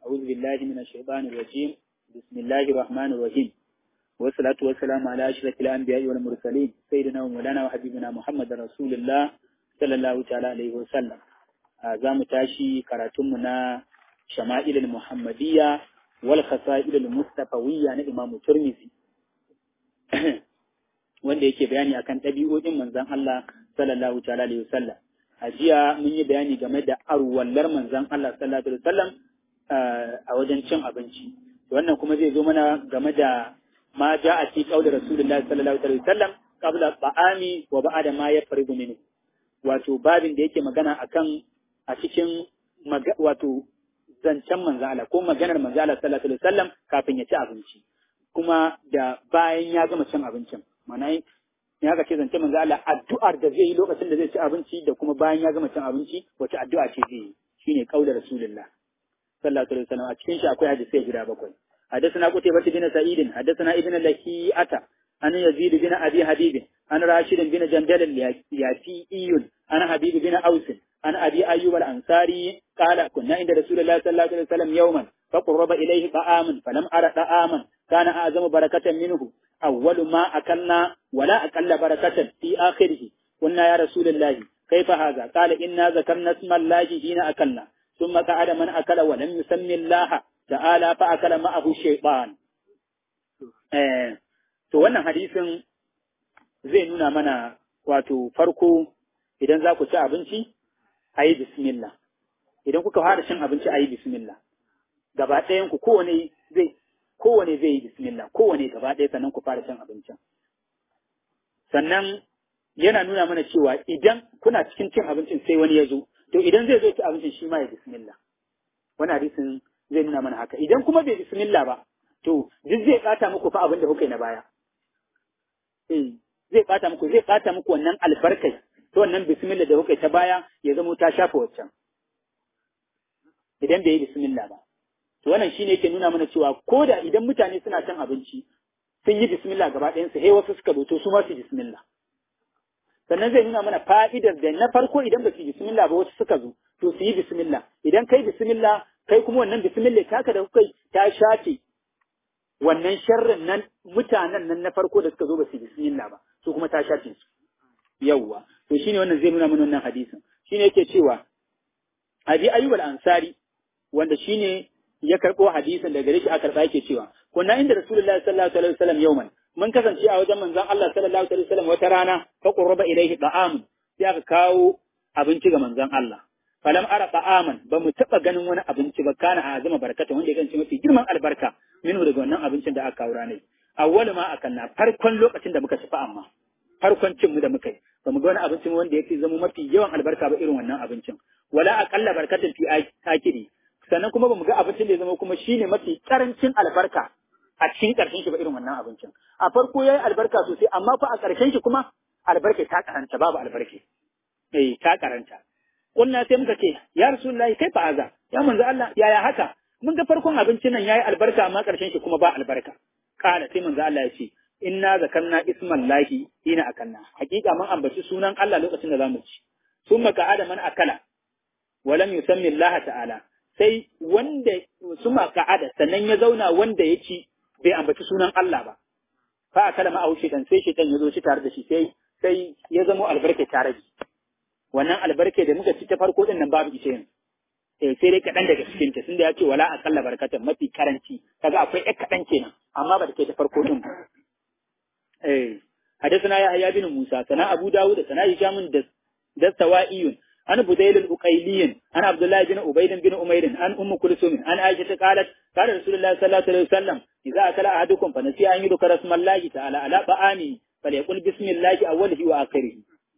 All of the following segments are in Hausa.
أعوذ بالله من الشيطان الرجيم بسم الله الرحمن الرحيم والصلاة والسلام على أشرف الأنبياء والمرسلين سيدنا ومولانا وحبيبنا محمد رسول الله صلى الله تعالى عليه وسلم za mu tashi karatunmu na shama'ilul muhammadiyya wal khasa'ilul mustafawiyya na imamu turmisi wanda yake bayani akan ɗabi'o'in manzon Allah sallallahu ta'ala alaihi wasallam a jiya mun yi bayani game da arwallar manzon Allah sallallahu alaihi wasallam a wajen cin abinci wannan kuma zai zo mana game da ma ja'a fi qawli rasulullahi sallallahu alaihi wasallam qabla ta'ami wa ba'da ma yafrigu minhu wato babin da yake magana akan a cikin wato zancen manzo Allah ko maganar manzo Allah sallallahu alaihi wasallam kafin ya ci abinci kuma da bayan ya gama cin abincin mana ya ga ce zance manzo Allah addu'ar da zai yi lokacin da zai ci abinci da kuma bayan ya gama cin abinci wace addu'a ce zai yi shine kaular rasulullah sallallahu alaihi wasallam a cikin shi akwai hadisi guda bakwai حدثنا قتيبة بن سعيد حدثنا ابن لهيئة عن يزيد بن أبي حبيب عن راشد بن جندل الياسيئي عن حبيب بن أوس عن أبي أيوب الأنصاري قال كنا عند رسول الله صلى الله عليه وسلم يوما فقرب إليه طعام فلم أرى طعاما كان أعظم بركة منه أول ما أكلنا ولا أكل بركة في آخره قلنا يا رسول الله كيف هذا قال إنا ذكرنا اسم الله حين أكلنا ثم قعد من أكل ولم يسمي الله تعالى فأكل معه الشيطان to wannan hadisin zai nuna mana wato farko idan za ku ci abinci a yi bismillah idan kuka fara cin abinci a yi bismillah gaba ɗayan ku kowane zai kowane zai yi bismillah kowane gaba ɗaya sannan ku fara cin abincin sannan yana nuna mana cewa idan kuna cikin cin abincin sai wani ya zo to idan zai zo ci abincin shi ma ya bismillah wani hadisin zai nuna mana haka idan kuma bai bismillah ba to duk zai ɓata muku fa abin da kuka yi na baya eh zai ɓata muku zai ɓata muku wannan albarkai to wannan bismillah da kuka ta baya ya zamo ta shafa waccan idan bai yi bismillah ba to wannan shine yake nuna mana cewa ko da idan mutane suna cin abinci sun yi bismillah gaba ɗayan su he wasu suka zo to su ma su bismillah sannan zai nuna mana fa'idar da na farko idan ba su yi bismillah ba wasu suka zo to su yi bismillah idan kai bismillah kai kuma wannan bismillah taka da kuka ta shafe wannan sharrin nan mutanen nan na farko da suka zo ba su yi bismillah ba su kuma ta shafe su yawwa to shine wannan zai nuna mana wannan hadisin shine yake cewa abi ayyub al-ansari wanda shine ya karbo hadisin daga gare shi aka karba yake cewa kunna inda rasulullahi sallallahu alaihi wasallam yawman mun kasance a wajen manzon Allah sallallahu alaihi wasallam wata rana fa qurraba ilaihi da'am sai aka kawo abinci ga manzon Allah falam ara ta'aman ba mu taba ganin wani abinci ba kana a azama barkata wanda ya ganci mafi girman albarka minu daga wannan abincin da aka kawo ranar awwalu ma akanna farkon lokacin da muka tafi amma farkon cin mu da muka yi ba mu ga wani abincin wanda ya fi zama mafi yawan albarka ba irin wannan abincin wala aqalla barkatin fi akidi sannan kuma ba mu ga abincin da ya zama kuma shine mafi karancin albarka a cikin karshen shi ba irin wannan abincin a farko yayi albarka sosai amma fa a karshen shi kuma albarka ta karanta babu albarka eh ta karanta kunna sai muka ce ya rasulullahi kai fa aza ya manzo Allah yaya haka mun ga farkon abincin nan yayi albarka amma karshen shi kuma ba albarka kala sai manzo Allah ya ce inna zakarna isman lahi ina akanna hakika mun ambaci sunan Allah lokacin da zamu ci summa ka'ada man akala wa lam yusammi Allah ta'ala sai wanda summa ka'ada sannan ya zauna wanda ya ci bai ambaci sunan Allah ba fa akala ma aushi dan sai shaitan ya zo shi tare da shi sai sai ya zamo albarka tare da wannan albarka da muka ci ta farko din nan babu ita yanzu eh sai dai kaɗan daga cikin ta tunda ya ce wala akalla barakatan mafi karanci kaga akwai ɗan kaɗan kenan amma ba da kai ta farko din ba eh حدثنا يحيى بن موسى سنا أبو داود سنا هشام دستوائي عن بديل الأقيلي عن عبد الله بن عبيد بن أمير عن أم كلثوم عن عائشة قالت قال رسول الله صلى الله عليه وسلم إذا أكل أحدكم فنسي أن يذكر اسم الله تعالى على طعامه فليقل بسم الله أوله وآخره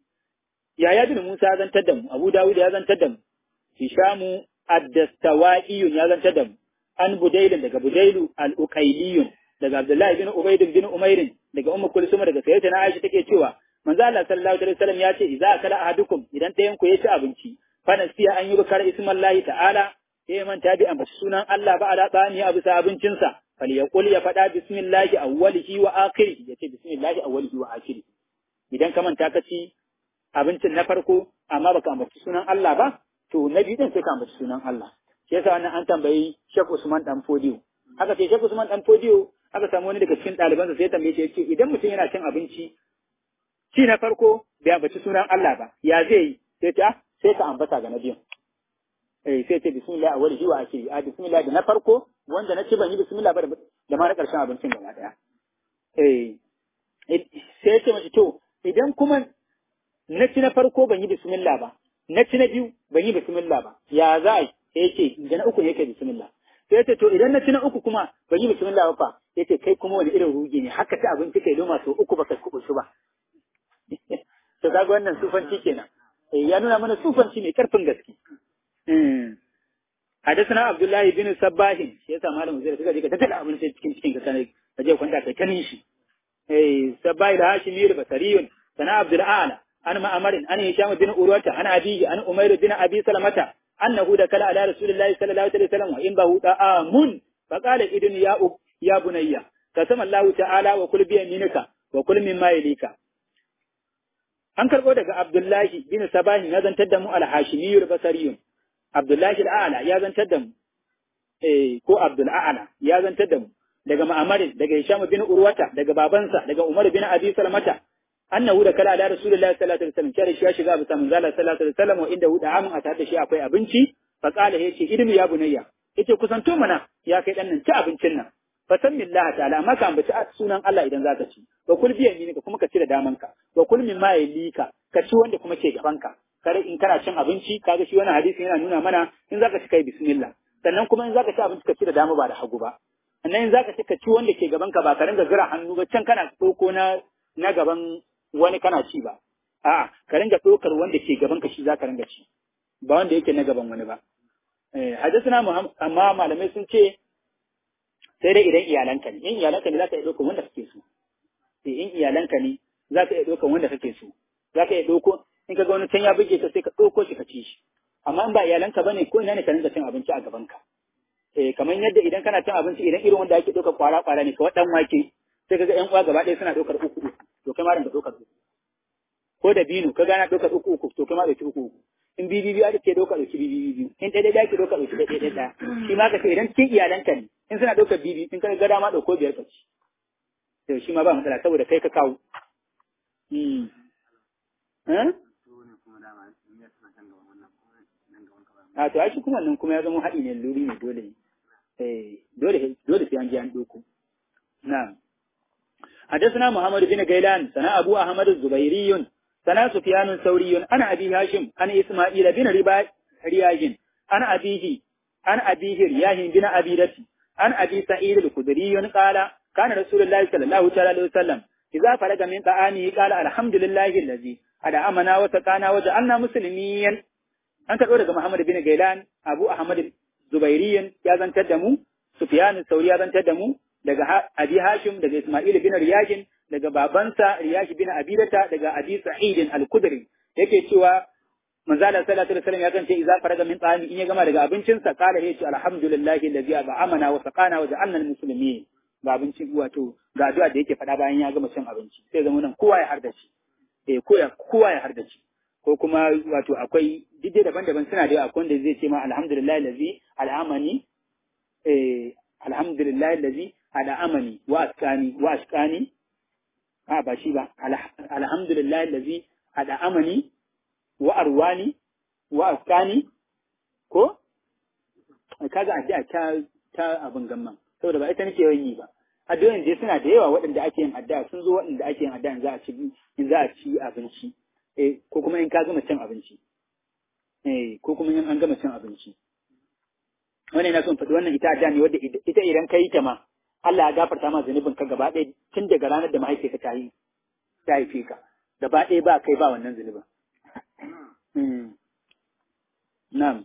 يا بن موسى هذا تدم أبو داود هذا تدم هشام الدستوائي هذا تدم عن بديل daga بديل الأقيلي daga Abdullahi bin Ubayd bin Umair daga Ummu Kulsum daga Sayyidatina Aisha take cewa manzo Allah sallallahu alaihi wasallam ya ce idza akala ahadukum idan ɗayan ku ya ci abinci fa nasiya an yi bukar ismallahi ta'ala sai manta bi ambaci sunan Allah ba ala tsani a bisa abincinsa fal yaqul ya faɗa bismillahi awwalihi wa akhirih yace bismillahi awwalihi wa akhirih idan ka manta ka ci abincin na farko amma baka ambaci sunan Allah ba to na biyu din sai ka ambaci sunan Allah shi yasa wannan an tambayi Sheikh Usman dan Fodiyo aka ce Sheikh Usman dan Fodiyo aka samu wani daga cikin ɗalibansa sai ya tambaye shi yace idan mutum yana cin abinci ci na farko bai ambaci sunan Allah ba ya zai yi sai ta sai ka ambata ga na biyun eh sai ce bismillah awwal jiwa ake yi a bismillah da na farko wanda na ci ban yi bismillah ba da ma na karshen abincin gaba daya eh sai ce mashi to idan kuma na ci na farko ban yi bismillah ba na ci na biyu ban yi bismillah ba ya za a yi sai ce da na uku ne yake bismillah sai ce to idan na ci na uku kuma ban yi bismillah ba fa ya ce kai kuma wani irin rugi ne haka ta abinci kai loma sau uku baka kubusu ba to kaga wannan sufanci kenan ya nuna mana sufanci mai karfin gaske حدثنا عبد الله بن صباح shi yasa malam zai suka je ka tattala abinci cikin cikin ka sanai ka je kwanta kai kanin shi eh sabai da hashimi da basariyun sana abdul ala an ma'amar an hisham bin urwata an abiyi an umayr bin abi salamata annahu da kala ala rasulillahi sallallahu alaihi wasallam wa in bahu ta'amun fa qala idun ya ya bunayya kasama allah ta'ala wa kul bi yaminika wa kul mimma yalika an karbo daga abdullahi bin sabahin ya zantar da mu al-hashimi al-basariyun Abdullahi al'ala ya zantar da mu, eh, ko Abdul A'ala ya zantar da mu, daga Ma'amarin, daga Hisham bin Urwata, daga babansa, daga Umar bin Abi Salamata, annahu da kala da Rasulullahi sallallahu alaihi wasallam, kare shi ya shiga bisa manzala sallallahu alaihi wasallam wa inda huda amin a tare da shi akwai abinci, fa qala yace idmi ya bunayya, yace kusanto mana ya kai dan nan ci abincin nan. Fa san billahi ta'ala amma ka ambaci sunan Allah idan zaka ci. Wa kul bi yaminika kuma ka ci da damanka. Wa kul mimma yalika ka ci wanda kuma ke gabanka. kare in kana cin abinci kaga shi wannan hadisi yana nuna mana in zaka ci kai bismillah sannan kuma in zaka ci abinci ka ci da dama ba da hagu ba sannan in zaka ci ka ci wanda ke gaban ka ba ka ringa zira hannu ba can kana ɗauko na na gaban wani kana ci ba a'a ka ringa ɗaukar wanda ke gaban ka shi zaka ringa ci ba wanda yake na gaban wani ba eh hadisuna amma malamai sun ce sai dai idan iyalanka ne in iyalanka ne zaka iya ɗaukar wanda kake so in iyalanka ne zaka iya ɗaukar wanda kake so zaka iya ɗauko in ka ga wani can ya buge ka sai ka ɗauko shi ka ci shi amma in ba iyalanka ba ne ko ina ne ka rinka cin abinci a gaban ka eh kamar yadda idan kana cin abinci idan irin wanda ake ɗaukar kwara kwara ne kawai ɗan wake sai ka ga ƴan uwa gaba ɗaya suna ɗaukar uku uku to kai ma rinka ɗaukar uku ko da binu ka gana ɗaukar uku uku to kai ma ɗauki uku uku in bibi biyu ake ɗaukar ɗauki bibi biyu in ɗaya ɗaya ake ɗaukar ɗauki ɗaya ɗaya ɗaya shi ma ka ce idan cikin iyalanka ne in suna ɗaukar bibi in ka ga dama ɗauko biyar ka ci to shi ma ba matsala saboda kai ka kawo. a to shi kuma nan kuma ya zama haɗi ne luri ne dole eh dole dole sai an ji an doko na'am حدثنا محمد بن غيلان سنا أبو أحمد الزبيري سنا سفيان الثوري أنا أبي هاشم أنا إسماعيل بن ربا رياج أنا أبيه أنا أبيه رياج بن أبي رتي أنا أبي سعيد الخدري قال كان رسول الله صلى الله عليه وسلم إذا فرغ من طعامه قال الحمد لله الذي أدعمنا وسقانا وجعلنا مسلمين an karɓo daga Muhammad bin Gailan, Abu Ahmad Zubairiyin ya zantar da mu, Sufyan Sauri ya zantar da mu, daga Abi Hashim, daga Ismail bin Riyajin, daga babansa Riyash bin Abidata, daga Abi Sa'id al-Kudri. Yake cewa Manzala sallallahu alaihi wasallam ya kance idza faraga min tsami in ya gama daga abincinsa kala ya ce alhamdulillahi allazi at'amana wa saqana wa ja'alna al-muslimin. Ga abincin wato ga addu'a da yake faɗa bayan ya gama cin abinci. Sai zama nan kowa ya hardace. Eh kowa ya hardace. ko kuma wato akwai duk daban-daban suna da akwai wanda zai ce ma alhamdulillah lazi al'amani eh alhamdulillah lazi al'amani wa askani wa askani a ba shi ba alhamdulillah lazi al'amani wa arwani wa askani ko kaga addu'a ta ta abin gamman saboda ba ita nake yawan yi ba addu'o'in je suna da yawa waɗanda ake yin addu'a sun zo waɗanda ake yin addu'a in za a ci in za a ci abinci eh ko kuma in ka gama cin abinci eh ko kuma in an gama cin abinci wannan yana son faɗi wannan ita da ne wadda ita idan ka yi ta ma Allah ya gafarta ma zunubin ka gaba ɗaya tun daga ranar da mahaifiyarka ta yi ta haife ka gaba ɗaya ba kai ba wannan zunubin na'am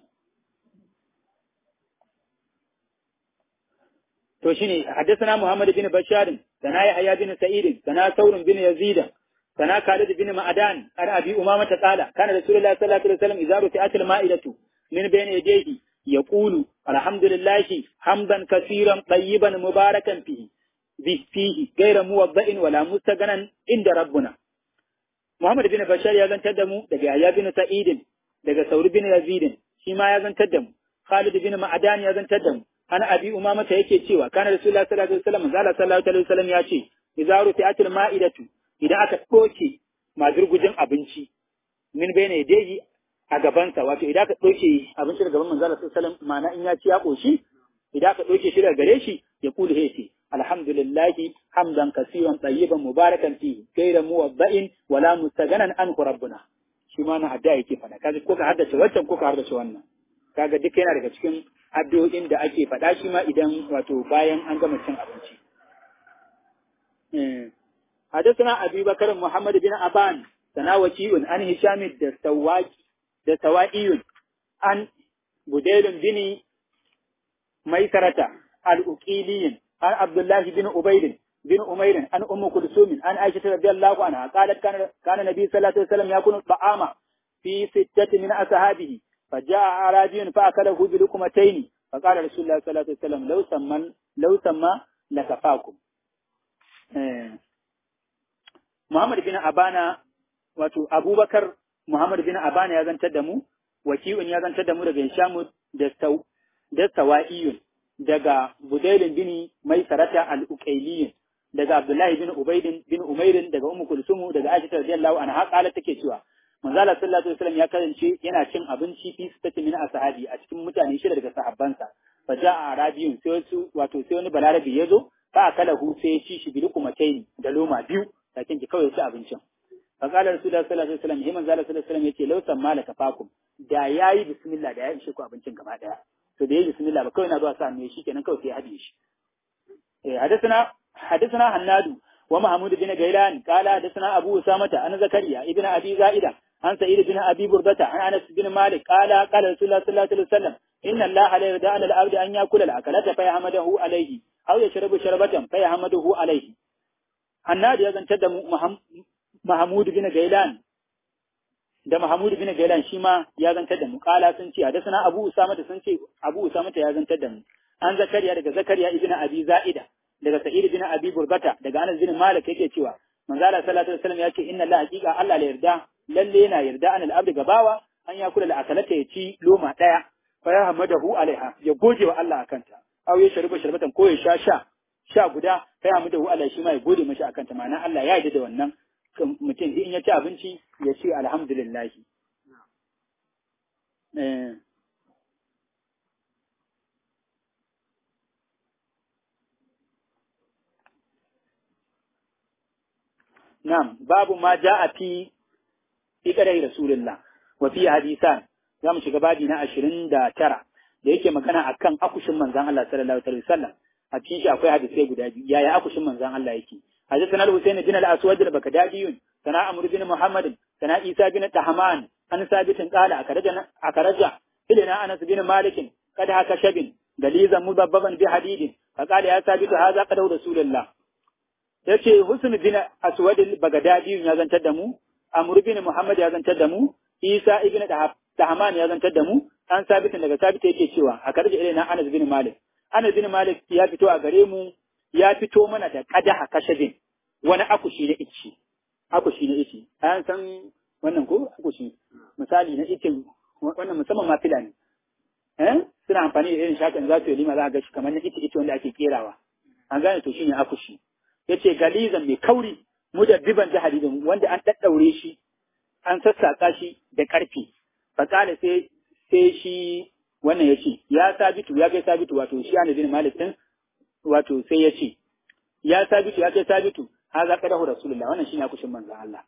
to shine haddathana Muhammad bin Bashar sana Yahya bin Sa'id sana Saurun bin Yazid sana Khalid bin Ma'adan an Abi Umama ta qala kana Rasulullah sallallahu alaihi wasallam idza rufi'at al-ma'idatu min bayni yadayhi yaqulu alhamdulillahi hamdan kaseeran tayyiban mubarakan fihi fihi ghayra muwadda'in wala mustaghanan inda rabbuna Muhammad bin Bashar ya zantar da mu daga Yahya bin Sa'id daga Saur bin Yazid shi ma ya zantar da mu Khalid bin Ma'adan ya zantar da mu an abi umama ta yake cewa kana rasulullah sallallahu alaihi wasallam zalla sallallahu alaihi wasallam ya ce idza rufi'atil ma'idatu idan aka doke mazurgujin abinci min bayna yadayhi a gabansa wato idan aka doke abinci daga gaban manzo sallallahu alaihi wasallam ma'ana in ya ci ya koshi idan aka doke shi daga gare shi ya kulu hece alhamdulillahi hamdan kasiran tayyiban mubarakan fi gaira muwadda'in wala mustaganan an rabbuna shi ma na adda yake fada kaga ko ka haddace wancan ko ka haddace wannan kaga duk yana daga cikin addu'o'in da ake faɗa shi ma idan wato bayan an gama cin abinci حدثنا أبي بكر محمد بن أبان سناوكي عن هشام الدستوائي عن بديل بن ميسرة الأكيلي عن عبد الله بن أبيد بن أمير عن أم كلثوم عن عائشة رضي الله عنها قالت كان كان النبي صلى الله عليه وسلم يأكل الطعام في ستة من أصحابه فجاء أعرابي فأكله بلقمتين فقال رسول الله صلى الله عليه وسلم لو سمى لو سمى لكفاكم Muhammad bin Abana wato Abubakar Muhammad bin Abana ya zantar da mu waki'un ya zantar da mu daga Hishamu da Sau da Sawa'iyun daga Budailin bin Maisarata al-Uqayliyyin daga Abdullahi bin Ubaidin bin Umairin daga Ummu Kulsumu daga Aisha radiyallahu anha qalat take cewa manzo Allah sallallahu alaihi wasallam ya kasance yana cin abinci fi sitati min ashabi a cikin mutane shida daga sahabbansa fa ja'a arabiyun sai wasu wato sai wani balarabi ya zo fa akalahu sai ya ci shi bi lukumataini da loma biyu sakin ki kawai ci abincin fa qala rasulullahi sallallahu alaihi wasallam himan zalla sallallahu alaihi wasallam yace law samma laka fakum da yayi bismillah da ya ishe ku abincin gaba daya to da yayi bismillah ba kawai na zuwa sa ne shi kenan kawai sai ya hadiye shi eh hadathana hadathana hannadu wa mahmud bin gailan qala hadathana abu usamata an zakariya ibn abi zaida an sa'id bin abi burdata an anas bin malik qala qala rasulullahi sallallahu alaihi wasallam inna allaha la yarda ala al-abdi an yakula al-akalata fa yahmadahu alayhi aw yashrabu sharbatan fa yahmaduhu alayhi Hannadu ya zantar da Mahmud bin Gailan da Mahmud bin Gailan shi ma ya zantar da mu kala sun ce da sana Abu Usama da sun ce Abu Usama ta ya zantar da mu an Zakariya daga Zakariya ibn Abi Za'ida daga Sa'id ibn Abi Burbata daga Anas bin Malik yake cewa manzo Allah sallallahu alaihi wasallam yake inna Allah haqiqa Allah la yarda lalle yana yarda an al-abd gabawa an ya kula da akalata ya ci loma daya fa ya hamadahu alaiha ya goje wa Allah akanta aw ya shariba sharbatan ko ya sha sha sha guda kai amma da Allah shi ma ya gode mashi akan ta ma'ana Allah ya yarda da wannan mutum in ya ci abinci ya ce alhamdulillah eh Na'am, babu ma ja'a fi fi kadai Rasulullah wa fi hadisan za mu shiga babi na ashirin da tara da yake magana akan akushin manzan Allah sallallahu alaihi wasallam a cikin shi akwai hadisai guda biyu yaya akushin manzan Allah yake حدثنا الحسين بن الأسود البكدادي سنا عمرو بن محمد سنا عيسى بن طهمان عن ثابت قال أخرجنا أخرج إلينا أنس بن مالك قد هك شب دليزا مبببا بحديد فقال يا ثابت هذا قد رسول الله yace Husn bin Aswad al-Baghdadi ya zantar da mu Amr bin Muhammad ya zantar da mu Isa ibn Tahman ya zantar da mu an sabitin daga sabit yake cewa a karje ilaina Anas bin Malik Anas bin Malik ya fito a gare mu ya fito mana da kadaha kashabin wani akushi na ici akushi na ici an san wannan ko akushi misali na icin wannan musamman ma fila ne eh suna amfani da irin shakan za su yi lima za a ga shi kamar na ici ici wanda ake kerawa an gane to shine akushi yace galizan mai kauri mudabbiban da hadidin wanda an daddaure shi an sassaka shi da karfi fakala sai sai shi wannan yace ya sabitu ya kai sabitu wato shi ana bin malik din wato sai ya ce ya sabitu ya kai sabitu haza qadahu rasulullah wannan shine akushin manzon Allah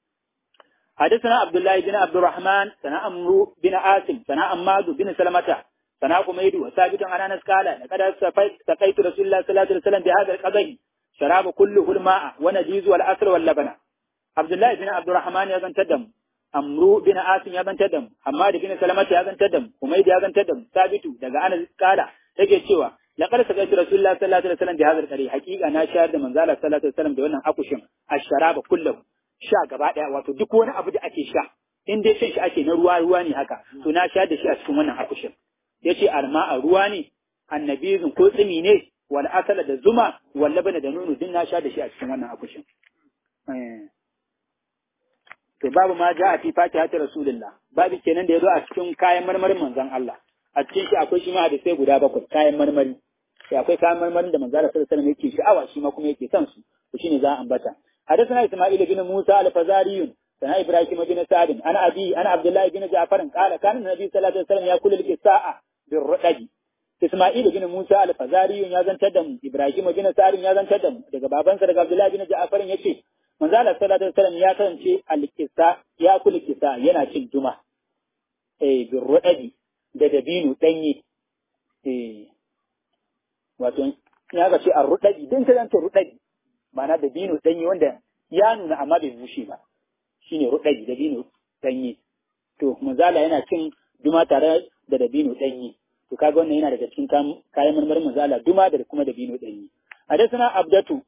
حدثنا عبد الله بن عبد الرحمن سنا عمرو بن عاصم سنا عماد بن سلمة سنا حميد وثابت عن انس قال لقد سقيت رسول الله صلى الله عليه وسلم بهذا القدح شراب كله الماء ونجيز والعسل واللبن عبد الله بن عبد الرحمن يزن تدم عمرو بن عاصم يزن تدم حماد بن سلمة يزن تدم حميد يزن تدم ثابت daga anas قال yake cewa laqad sakaitu rasulullah sallallahu alaihi wasallam bi hadha al-qari haqiqa na shayar da manzo Allah sallallahu alaihi wasallam da wannan akushin ash-sharaba kullahu sha gaba daya wato duk wani abu da ake sha in dai shan shi ake na ruwa ruwa ne haka to na shayar da shi a cikin wannan akushin yace arma'a ruwa ne annabizun ko tsimi ne wal asala da zuma wal labana da nono din na sha da shi a cikin wannan akushin to babu ma ja a fi fatihati rasulullah babu kenan da yazo a cikin kayan marmarin manzon Allah a cikin shi akwai shi ma hadisai guda bakwai kayan marmari sai akwai kayan marmarin da manzo Allah sallallahu alaihi wasallam yake sha'awa shi ma kuma yake son su to shine za a ambata حدثنا إسماعيل بن موسى الفزاري سنا إبراهيم بن سعد أنا أبي أنا عبد الله بن جعفر قال كان النبي صلى الله عليه وسلم يأكل الكساء بالرقد Isma'il bin Musa al-Fazari ya zantar da mu Ibrahim bin Sa'id ya zantar da mu daga babansa daga Abdullah bin Ja'far yace manzo Allah sallallahu alaihi wasallam ya kasance al-kisa ya kula kisa yana cin juma eh bin ruɗaɗi da dabino ɗanye eh wato ya ga ce a ruɗaɗi din ka zanta ruɗaɗi ma'ana dabino ɗanye wanda ya nuna amma bai bushe ba shine ruɗaɗi dabino ɗanye to manzala yana cin duma tare da dabino ɗanye to kaga wannan yana daga cikin kayan marmarin manzala duma da kuma dabino ɗanye hadathana abdatu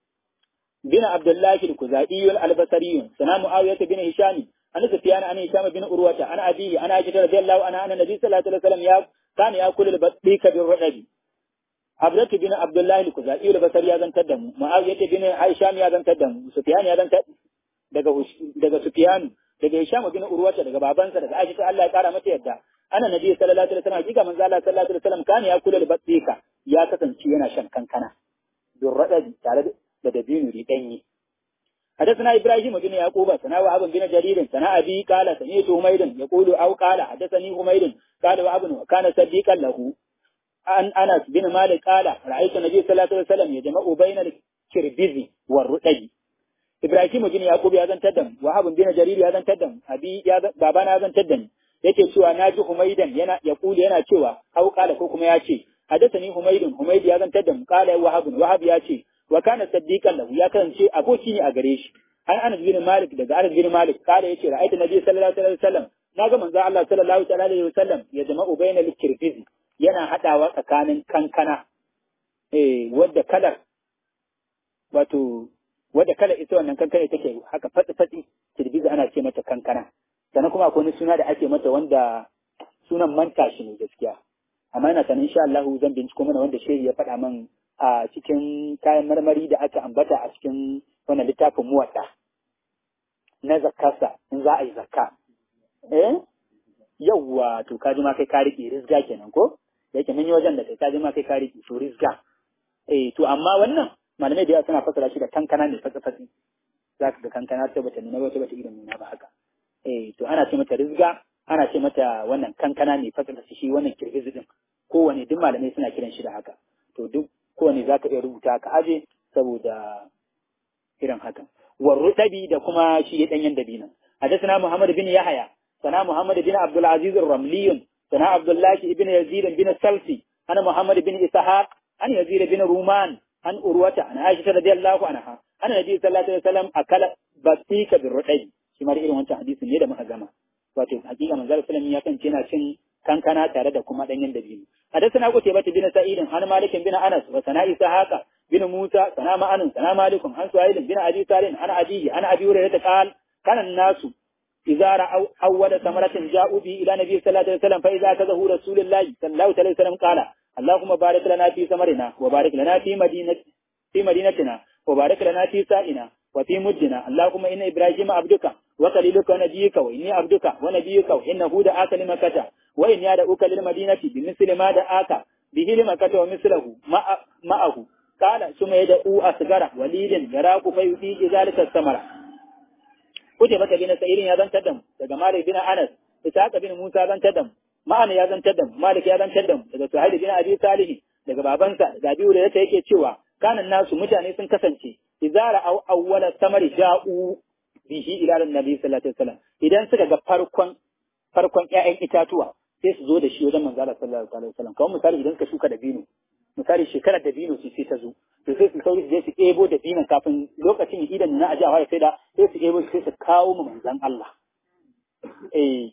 bin abdullahi al-kuzai al-albasari sana muawiyah bin hisham an sufyan an hisham bin urwata an abihi an aisha radiyallahu anha anna nabi sallallahu alaihi wasallam ya kana yakulu al-badika bir rudabi Abdullah bin Abdullah al-Kuzai al-Basri ya zantar da mu Muawiyah bin Hisham ya zantar da mu Sufyan ya zantar daga daga Sufyan daga Hisham bin Urwata daga babansa daga Aisha Allah ya kara mata yadda ana nabi sallallahu alaihi wasallam hakika manzo Allah sallallahu alaihi wasallam kana ya kula da batsika ya kasance yana shan kankana don radadi tare da dabino ri danyi حدثنا ابراهيم بن يعقوب سنا وهب بن جرير سنا ابي قال سمعت حميد يقول او قال حدثني حميد قال وهب وكان صديقا له عن انس بن مالك قال رايت النبي صلى الله عليه وسلم يجمع بين الكربز والرطب ابراهيم بن يعقوب ya zantar da wahab bin jarir ya zantar da abi ya babana ya zantar da ni yake cewa naji humaidan yana ya kuli yana cewa au kala ko kuma ya ce hadathani humaidun humaid ya zantar da mu kala wahab wahab ya ce wa kana saddiqan lahu ya kasance aboki ne a gare shi an anas bin malik daga anas bin malik kala yace ra'aytu nabi sallallahu alaihi wasallam naga manzo Allah sallallahu alaihi wasallam ya jama'u bainal kirbizi yana haɗawa tsakanin kankana, eh, wadda kalar, wato, wadda kalar ita wannan kankana take haka fatsi-fatsi, kirbiza ana ce mata kankana. Sannan kuma akwai wani suna da ake mata wanda sunan manta shi ne gaskiya. Amma ina sanin insha Allah zan binciko mana wanda shehi ya faɗa min a cikin kayan marmari da aka ambata a cikin wannan littafin muwaɗa na zakkarsa in za a yi zakka. Eh? Yawwa to kaji ma kai ka riƙe rizga kenan ko? da yake mun yi wajen da kai kaji ma kai ka riƙe to rizga eh to amma wannan malamai da yawa suna fasara shi da kankana ne fatsa fatsi za ka ga kankana ta bata nuna ba ta bata irin nuna ba haka eh to ana ce mata rizga ana ce mata wannan kankana ne fatsa fatsi shi wannan kirgizi din kowane duk malamai suna kiran shi da haka to duk kowane za ka iya rubuta ka aje saboda irin haka warruɗabi da kuma shi ya ɗanyen dabinan حدثنا محمد بن يحيى سنا محمد بن عبد العزيز الرملي سنا عبد الله بن يزيد بن السلفي أنا محمد بن إسحاق أن يزيد بن رومان أن أروة أن عائشة رضي الله عنها أن النبي صلى الله عليه وسلم أكل بطيك بالرعي شما رئيل وانت حديث نيدا محزمة wato hakika manzo sallallahu ya kan yana cin kankana tare da kuma danyen dabino hadathana ku tebati bin sa'id an malik bin anas wa sana ishaqa bin musa sana ma'an sana malik an su'ail bin abi salim ana abihi ana abi hurairah qal kana nasu إذا رأوا أول ثمرة جاءوا به إلى نبي صلى الله عليه وسلم فإذا أخذه رسول الله صلى الله عليه وسلم قال اللهم بارك لنا في ثمرنا وبارك لنا في مدينة في مدينتنا وبارك لنا في سائنا وفي مدنا اللهم إن إبراهيم عبدك وخليلك ونبيك وإني عبدك ونبيك وإنه دعاك لمكة وإني أدعوك للمدينة بمثل ما دعاك به لمكة ومثله معه قال ثم يدعو أصغر وليد يراك فيؤتيه ذلك الثمرة kuje mata bin sa'irin ya zantar da mu daga malik bin anas ishaq bin musa ya zantar da mu ma'ana ya zantar da mu malik ya zantar da mu daga suhail bin abi salih daga babansa da biyu da yake yake cewa kanan nasu mutane sun kasance izara aw awwala samari ja'u bihi ila annabi sallallahu alaihi wasallam idan suka ga farkon farkon ƴaƴan itatuwa sai su zo da shi wajen manzo Allah sallallahu alaihi wasallam kamar misali idan ka shuka da bino misali shekarar da bino sai ta zo to sai su sauri su je su ebo da binan kafin lokacin idan na aji a fara sai da sai su ebo sai su kawo mu manzan Allah eh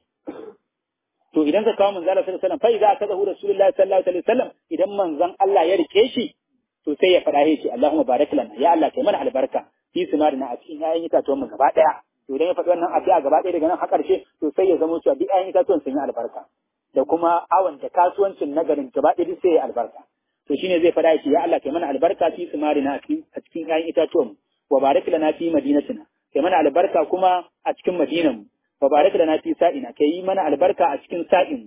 to idan ka kawo manzan Allah sallallahu alaihi wasallam fa idza akazahu rasulullahi sallallahu alaihi wasallam idan manzan Allah ya rike shi to sai ya fada ya ce Allahumma barik lana ya Allah kai mana albarka fi simarina a cikin ƴaƴan itatuwan mu gaba daya to idan ya faɗi wannan addu'a gaba daya daga nan har ƙarshe to sai ya zama cewa duk ƴaƴan itatuwan sun yi albarka da kuma awon da kasuwancin nagarin gaba daya sai ya albarka to shine zai fada shi ya Allah kai mana albarka fi simarina a cikin ƴaƴan itatuwan wa barik lana fi madinatina kai mana albarka kuma a cikin madinan wa barik lana fi sa'ina kai yi mana albarka a cikin sa'in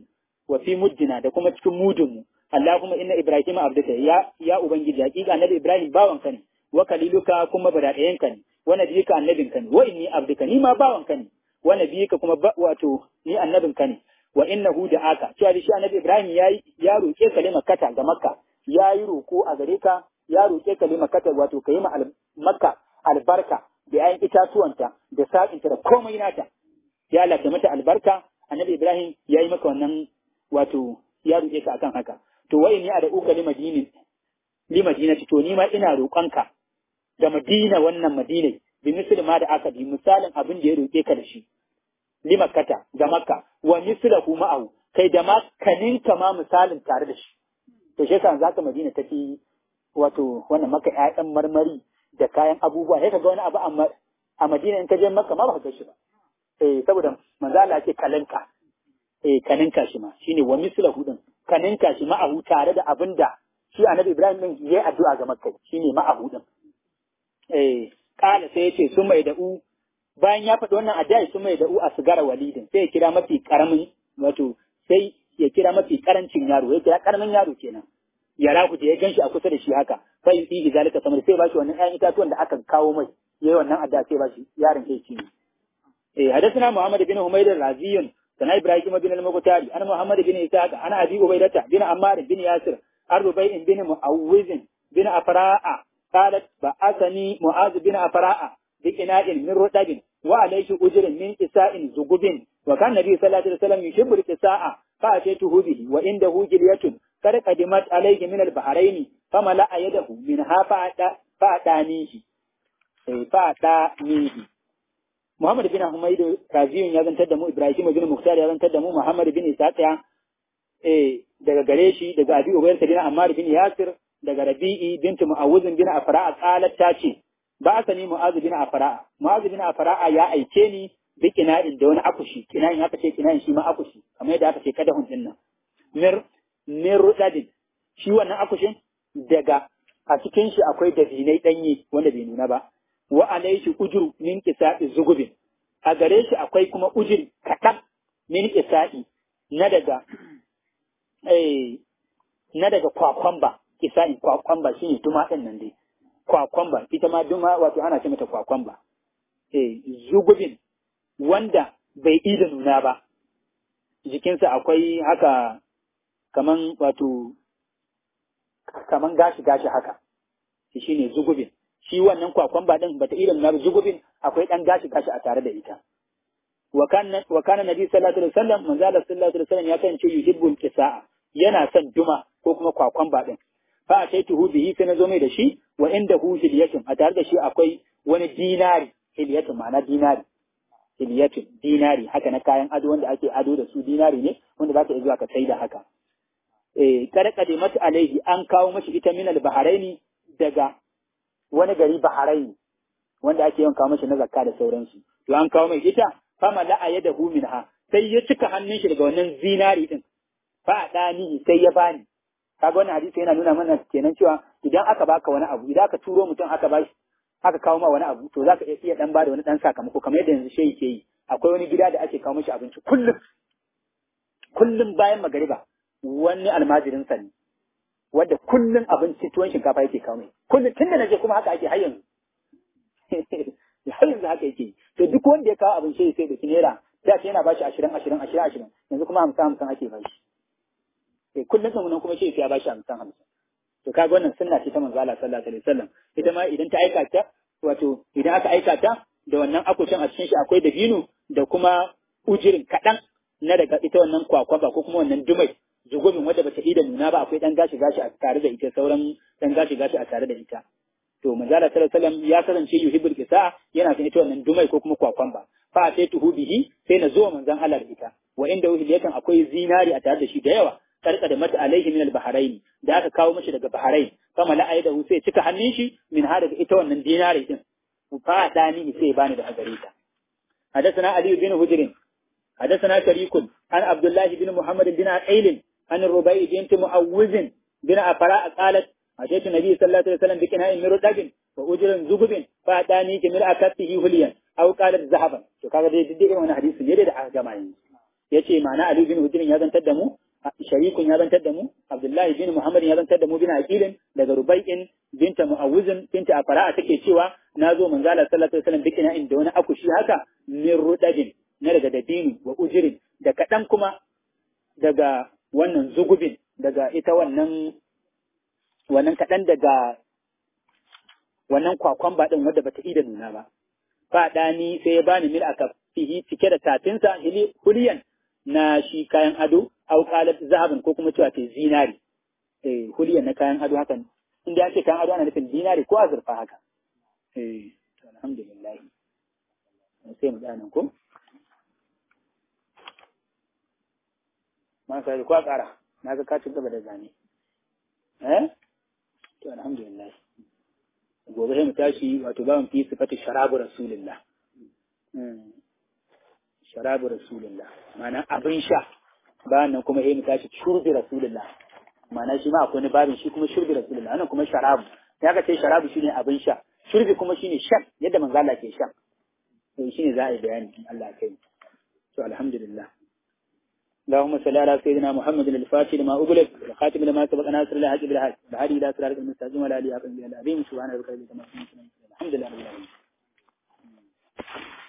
wa fi muddina da kuma cikin mudun mu Allahumma inna Ibrahim abduka ya ya ubangiji hakika annabi Ibrahim bawanka ne wa kaliluka kuma badaɗayanka ne wa nabiyika annabinka ne wa inni abduka ni ma bawanka ne wa nabiyika kuma wato ni annabinka ne wa innahu da aka cewa shi annabi Ibrahim ya ya roke ka makata ga Makka ya yi roko a gare ka ya roke ka makata wato kai ma Makka albarka da yayin itatuwanta da sa'inta da komai nata ya Allah ka mata albarka annabi Ibrahim ya yi maka wannan wato ya roke ka akan haka to wai ni a da uka limadini limadina to ni ma ina roƙonka da Madina wannan Madina bi misali ma da aka bi misalin abin da ya roke ka da shi limakkata ga makka wa mislahu ma'ahu kai da makaninka ma misalin tare da shi to shi yasa zaka madina take wato wannan maka ƴaƴan marmari da kayan abubuwa sai kaga wani abu amma a madina in ka je makka ma ba ka shi ba eh saboda manzo Allah ce kalinka eh kaninka shi ma shine wa mislahu din kaninka shi ma'ahu tare da abinda shi annabi Ibrahim din yayi addu'a ga makka shine ma'ahu din eh kala sai yace sun mai da'u bayan ya faɗi wannan addu'a sun mai da'u a sigara walidin sai ya kira mafi karamin wato sai ya kira mafi karancin yaro ya kira karamin yaro kenan ya rahu da ya ganshi a kusa da shi haka fa yi fi zalika samar sai ba shi wannan ƴaƴan itatuwan da aka kawo mai yayi wannan addu'a sai ba shi yaron sai ci eh hadathana muhammad bin humayd raziyun sana ibrahim bin al-muqtari ana muhammad bin ishaq ana abi ubaydata bin ammar bin yasir arbain bin muawwiz bin afra'a قالت بعثني معاذ بن أفراء بإناء من رطب وعليه أجر من إساء زقب وكان النبي صلى الله عليه وسلم يحب الإساء فأتيته به وعنده جلية قد قدمت عليه من البحرين فملأ يده منها فأتانيه فأتانيه محمد بن حميد رازيون ya zantar da mu Ibrahim bin Mukhtar ya zantar da mu Muhammad bin Isaac eh daga gare shi daga Abi Ubayr bin Ammar bin Yasir daga Rabi'i bintu Mu'awwizin bin Afra'a qalat ta ce ba sani Mu'adh bin Afra'a Mu'adh bin Afra'a ya aike ni bi kina'in da wani akushi kina'in aka ce kina'in shi ma akushi kamar yadda aka ce kada hun dinnan mir mir rudadin shi wannan akushin daga a cikin shi akwai dabinai danye wanda bai nuna ba wa alaihi ujru min qisa'i zugubin a gare shi akwai kuma ujri kaɗan min qisa'i na daga eh na daga kwakwamba kisa'in kwakwamba shi ne duma ɗin nan dai kwakwamba ita ma duma wato ana ce mata kwakwamba eh zugubin wanda bai ida nuna ba jikinsa akwai haka kaman wato kaman gashi gashi haka shi ne zugubin shi wannan kwakwamba ɗin bata ida nuna ba zugubin akwai ɗan gashi gashi a tare da ita wa kana nabi sallallahu alaihi wasallam manzo sallallahu alaihi wasallam ya kance yuhibbul kisaa yana son duma ko kuma kwakwamba ɗin fa ataituhu bihi sai na zo mai da shi wa inda hu hilyatun a tare da shi akwai wani dinari hilyatun ma'ana dinari hilyatun dinari haka na kayan ado wanda ake ado da su dinari ne wanda za ka iya zuwa ka sai da haka eh kada qadimat alaihi an kawo mashi ita min al-baharaini daga wani gari baharaini wanda ake yawan kawo mashi na zakka da sauransu to an kawo mai ita fama la'a yadahu minha sai ya cika hannun shi daga wannan zinari din fa dani sai ya bani kaga wannan hadisi yana nuna mana kenan cewa idan aka baka wani abu idan aka turo mutum aka bashi aka kawo ma wani abu to zaka iya dan bada wani dan sakamako kamar yadda yanzu shehi ke yi akwai wani gida da ake kawo mishi abinci kullum kullum bayan magariba wani almajirin sa ne wanda kullum abinci tuwon shinkafa yake kawo mai kullum tun da naje kuma haka ake har yanzu har yanzu haka yake to duk wanda ya kawo abin shehi sai da naira da ce yana bashi ashirin ashirin ashirin ashirin yanzu kuma hamsin hamsin ake bashi sai kullum sun nan kuma shehi ya bashi hamsin hamsin to kaga wannan sunna ce ta manzo Allah sallallahu alaihi wasallam ita ma idan ta aika ta wato idan aka aika ta da wannan akushin a cikin shi akwai dabino da kuma ujirin kaɗan na daga ita wannan kwakwaba ko kuma wannan dumai zugubin wadda bata ida nuna ba akwai dan gashi gashi a tare da ita sauran dan gashi gashi a tare da ita to manzo Allah sallallahu alaihi wasallam ya kasance yuhibbul qisa yana son ita wannan dumai ko kuma kwakwamba fa sai tuhu bihi sai na zo manzon Allah da ita wa inda yakan akwai zinari a tare da shi da yawa karka da mata alaihi min al-bahrain da aka kawo mishi daga bahrain kama la aida hu sai cika hannun shi min ha daga ita wannan dinari din fa dani sai bani da gare ta hadathana ali bin hujr hadathana sharikun an abdullah bin muhammad bin aqil an rubai bint muawwiz bin afara qalat ataitu nabi sallallahu alaihi wasallam bi kina'in min rudabin wa ujrin zugubin fa dani ki min akatihi huliyan aw qalat zahaban to kaga dai duk irin wannan hadisi ne da aka gama yanzu yace ma'ana ali bin hujr ya zantar da mu sharikun ya zantar da mu abdullahi bin muhammad ya zantar da mu bin aqilin daga rubai'in binta mu'awuzin binta afara'a take cewa na zo manzo Allah sallallahu alaihi wasallam bikina inda wani akushi haka min rudadin na daga dabinu wa ujirin da kadan kuma daga wannan zugubin daga ita wannan wannan kadan daga wannan kwakwan ba din wadda bata ida nuna ba fa dani sai ya bani mil aka fihi cike da tafinsa hili huliyan na shi kayan ado au qalat zahabin ko kuma cewa ke zinari eh huliyan na kayan ado hakan inda ya ce kayan ado ana nufin zinari ko azurfa haka eh to alhamdulillah sai mu tsaya nan ko ma sai ko ƙara na ga ka ci gaba da zane eh to alhamdulillah gobe sai mu tashi wato ba mu fi sifati sharabu rasulillah sharabu rasulillah ma'ana abin sha bayan nan kuma sai mu tashi shurbi rasulillah ma'ana shi ma akwai wani babin shi kuma shurbi rasulillah wannan kuma sharabu ya ka ce sharabu shine abin sha shurbi kuma shine shan yadda manzo Allah ke shan to shine za a yi bayani in Allah kai to alhamdulillah اللهم صل على سيدنا محمد الفاتح لما أغلق الخاتم لما سبق ناصر الله حق بالحق بهدي إلى صراط المستقيم وعلى آله وصحبه العظيم سبحان ربك رب العزة عما يصفون الحمد لله رب العالمين